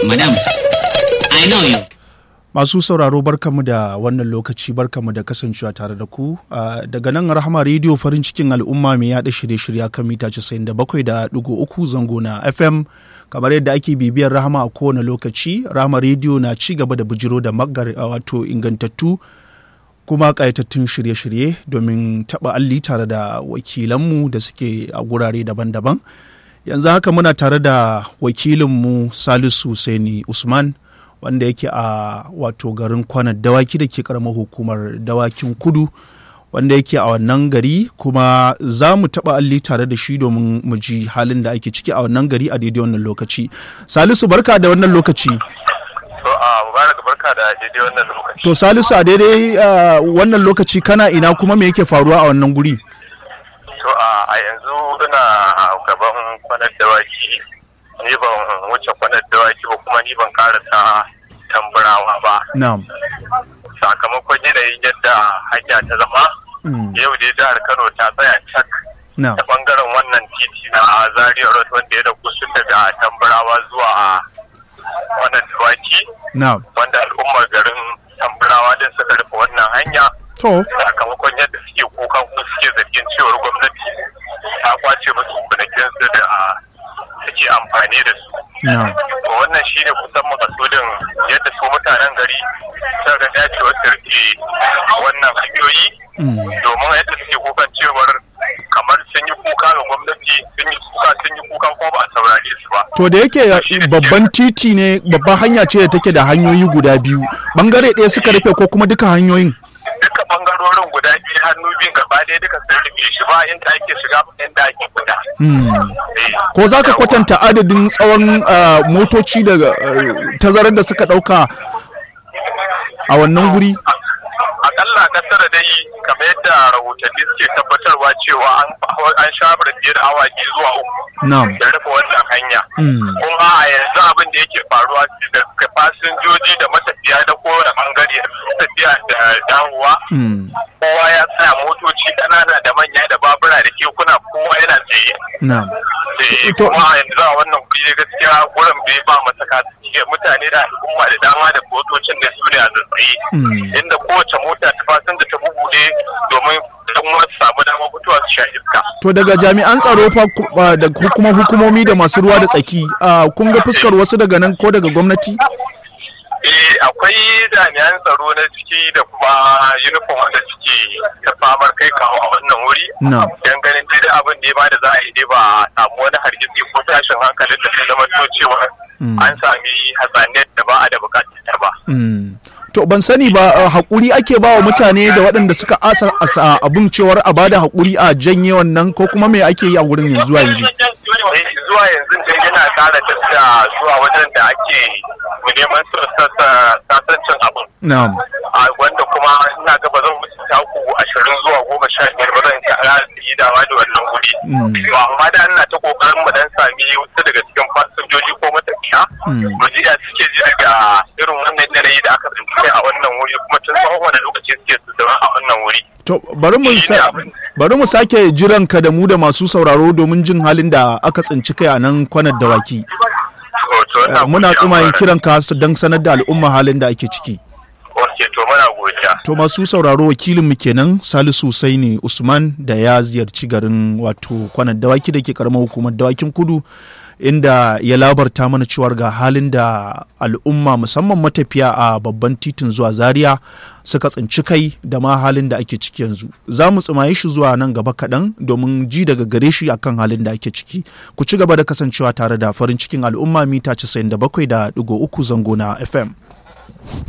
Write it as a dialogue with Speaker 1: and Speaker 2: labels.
Speaker 1: Madam, I know you.
Speaker 2: Masu sauraro barkamu da wannan lokaci barkamu da kasancewa tare da ku uh, daga nan rahama rediyo farin cikin al'umma mai yaɗa shirye-shirya kan mita 97.3 zango na FM kamar yadda ake bibiyar rahama a kowane lokaci rahama rediyo na ci gaba da bujiro da magar uh, wato ingantattu kuma ƙayatattun shirye-shirye domin taɓa alli tare da wakilanmu da suke a gurare daban-daban yanzu haka muna tare da wakilinmu salisu saini usman wanda yake a wato garin kwanar dawaki da ke karamar hukumar dawakin kudu wanda yake a wannan gari kuma za mu taɓa alli tare da shi domin mu ji halin da ake ciki a wannan gari a daidai wannan lokaci salisu barka da wannan lokaci
Speaker 3: To a mubarak barka da daidai wannan lokaci.
Speaker 2: to salisu a daidai uh, wannan lokaci kana ina kuma me yake faruwa a wannan guri
Speaker 3: To a a yanzu ina gaban kwanar dawaki ni ban wuce kwanar dawaki ba kuma ni ban karasa tamburawa ba.
Speaker 2: na'am
Speaker 3: Sakamakon yanayin yadda hanya ta zama
Speaker 2: Mm,
Speaker 3: yau dai jihar Kano ta tsaya cak
Speaker 2: na'am
Speaker 3: ta bangaren wannan titi na Zaria Road wanda ya da kusa daga tamburawa zuwa wannan dawaki
Speaker 2: na'am
Speaker 3: wanda al'ummar garin tamburawa din suka rufe wannan hanya.
Speaker 2: to
Speaker 3: sakamakon yadda suke kukan ko suke zargin cewar gwamnati ta kwace musu gonakinsu da suke amfani da su.
Speaker 2: na'am
Speaker 3: To wannan shi ne kusan makasudin yadda su mutanen gari sun ga dacewar su rike wannan hanyoyi
Speaker 2: Mm,
Speaker 3: domin yadda suke kukan cewar kamar sun yi kuka ga gwamnati sun yi kuka sun yi kuka ko ba a saurare su ba.
Speaker 2: to da yake babban titi ne babban hanya ce da take da hanyoyi guda biyu bangare ɗaya suka rufe ko kuma duka hanyoyin
Speaker 3: Duka bangarorin guda biyu hannu biyun gaba ɗaya duka sun rufe shi ba inda ake shiga ba inda ake fita.
Speaker 2: Mm.
Speaker 3: Eh,
Speaker 2: ko za ka
Speaker 3: yawa.
Speaker 2: kwatanta adadin tsawon uh, motoci daga uh, tazarar da suka ɗauka a wannan guri
Speaker 3: akalla kasar dai kamar yadda rahotanni suke tabbatarwa cewa an an shabar fiye da awa biyu zuwa uku
Speaker 2: na'am
Speaker 3: da rufe wannan hanya
Speaker 2: Mm.
Speaker 3: kuma a yanzu abin da yake faruwa da fasinjoji da matafiya da kowane bangare tafiya da dawowa
Speaker 2: Mm.
Speaker 3: kowa ya tsaya motoci ƙanana da manya da babura da kekuna kowa yana tsaye
Speaker 2: na'am
Speaker 3: Eh,
Speaker 2: Ito-
Speaker 3: kuma a yanzu a wannan guri dai gaskiya gurin bai ba masaka suke mutane da al'umma da dama da motocin da su ne a zazzaye
Speaker 2: Mm.
Speaker 3: inda kowace mota ta fasin da ta bubuɗe domin don wasu samu damar fitowa su sha iska.
Speaker 2: to daga jami'an tsaro fa ku- uh, da kuma hukumomi da masu ruwa da tsaki uh, kun ga fuskar wasu daga nan ko daga gwamnati
Speaker 3: Eh akwai jami'an tsaro na ciki da kuma uniform wanda suke ta famar kai kawo a wannan wuri.
Speaker 2: Na'am.
Speaker 3: Dan ganin dai da abin da ya bada za a yi dai ba a samu wani hargitsi ko tashin hankalin da zai zama to cewa
Speaker 2: Mm.
Speaker 3: an sami hatsaniyar da ba a da bukatar ta ba.
Speaker 2: Mm. to ban sani ba uh, haƙuri ake ba wa mutane da waɗanda suka asa asa abun cewar a bada haƙuri a janye wannan ko kuma me ake yi a wurin yanzu zuwa yanzu
Speaker 3: Eh, zuwa yanzu dai yana kara tafiya zuwa wajen da ake neman sasancin abin.
Speaker 2: na'am
Speaker 3: a wanda kuma ina ga ba zan wuce taku ashirin zuwa goma sha biyar ba zan kara yi dawa da wannan wuri.
Speaker 2: Mm.
Speaker 3: To amma da ina ta kokarin mu dan sami wasu daga cikin fasinjoji ko matafiya.
Speaker 2: Mm.
Speaker 3: Mu ji da suke ji daga irin wannan yanayi da aka tsinci kai a wannan wuri kuma tun tsawon wani lokaci suke su zama a wannan wuri.
Speaker 2: To bari mu
Speaker 3: Shi ne
Speaker 2: sa-
Speaker 3: abin.
Speaker 2: bari mu sake jiran ka da mu da masu sauraro domin jin halin da aka tsinci kai a nan kwanar dawaki.
Speaker 3: To, to, ina
Speaker 2: Eh, Muna
Speaker 3: godiya,
Speaker 2: tsumayin
Speaker 3: Mubarak.
Speaker 2: kiran ka su don sanar da al'umma halin da ake ciki.
Speaker 3: Ok, to muna godiya.
Speaker 2: To masu sauraro wakilin mu kenan Salisu Saini Usman da ya ziyarci garin wato kwanar dawaki da ke karamar hukumar dawakin kudu inda ya labarta mana cewar ga halin da al'umma musamman matafiya a babban titin zuwa zaria suka tsinci kai da ma halin da ake ciki yanzu za mu tsumaye shi zuwa nan gaba kaɗan domin ji daga gare shi akan halin da ake ciki ku ci gaba da kasancewa tare da farin cikin al'umma mita 97.3 zango na fm